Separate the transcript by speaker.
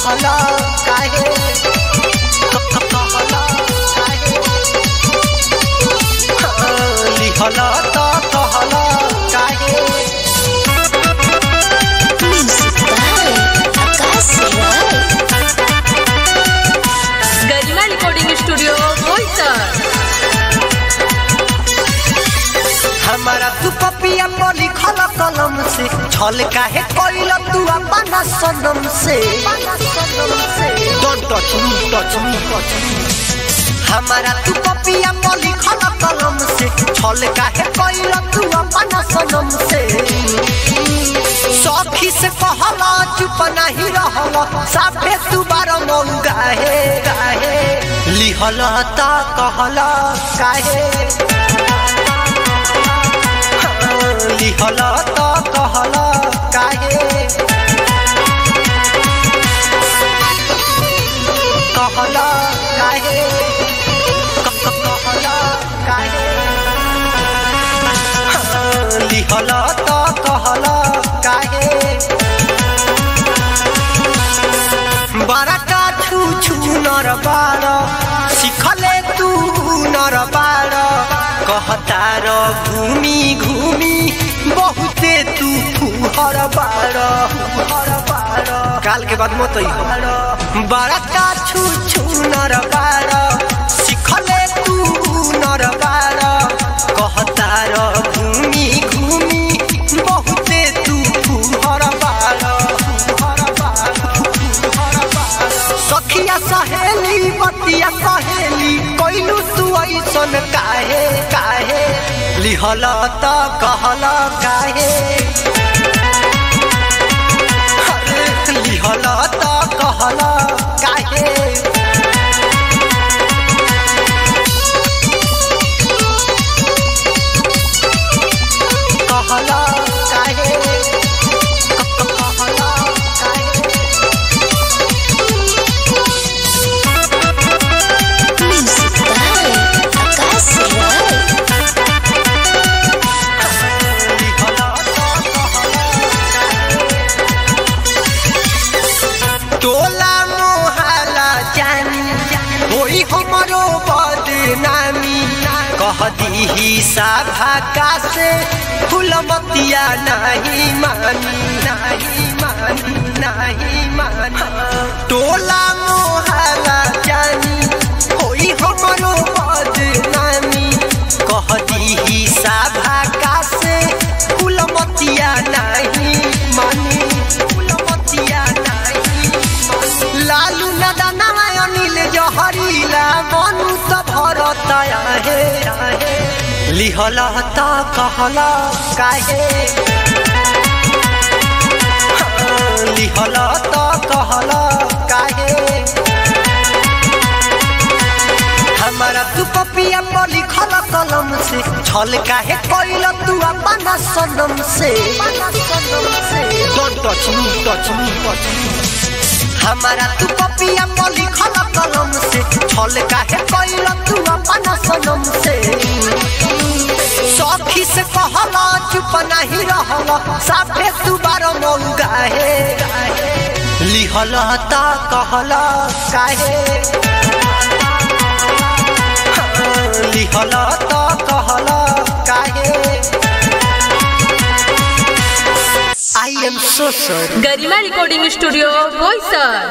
Speaker 1: कहला काहे कहला काहे लिहला त कहला काहे
Speaker 2: Music by Akash Rai.
Speaker 3: Garima recording studio Boisar
Speaker 1: हमारा तू पपिया पर लिखल कलम से छल काहे कोइल तू अपना सनम से don't touch me touch me touch me हमारा तू पपिया पर लिखल कलम से छल काहे कोइल तू अपना सनम से सखी से कहला चुप नहीं रहला साफे तू बार मऊ गाहे गाहे लिहल त कहला काहे लिहल त कहल काहे कहल काहे क- क- कहल काहे लिहल त कहल काहे बड़का छू छू नर बार सिखले तू नर बार कहतार घूमी घूमी बहुते तू फुहर बार फुहर बार काल के बाद मत अइहो। बड़का छू छू नर बार सिखले तू नर बार कहतार घूमी घूमी बहुते तू फुहर बार फुहर बार सखिया सहेली बतिया सहेली कोइलू तू ऐसन काहे काहे लिहल त कहल काहे अरे लिहल त कहल काहे कहल काहे क- क- कहल काहे
Speaker 2: Music by Akash Rai.
Speaker 1: टोला मोहला जानी होई हमरो बदनामी कह दीही साभा का से फुलमतिया नहीं मानी नहीं मानी नहीं मानी टोला मोहला जानी होई हमरो बदनामी कह दीही साभा का से फुलमतिया नहीं मानी फुलमतिया नहीं मानी लालू नदना अनिल जहरीला मनु त भरत आहे आहे। लिहल त कहल काहे लिहल त कहल काहे हमारा तू पपिया पर लिखल कलम से छल काहे कोइल तू अपना सनम से don't touch me touch me touch me हमारा तू पपिया पर लिखल कलम से छल काहे कोइल तू अपना सनम से सखी से कहला चुप नहीं रहला साफे तू बार मऊ गाहे लिहल त कहल काहे लिहल त कहल काहे I am so sorry
Speaker 3: Garima recording studio Boisar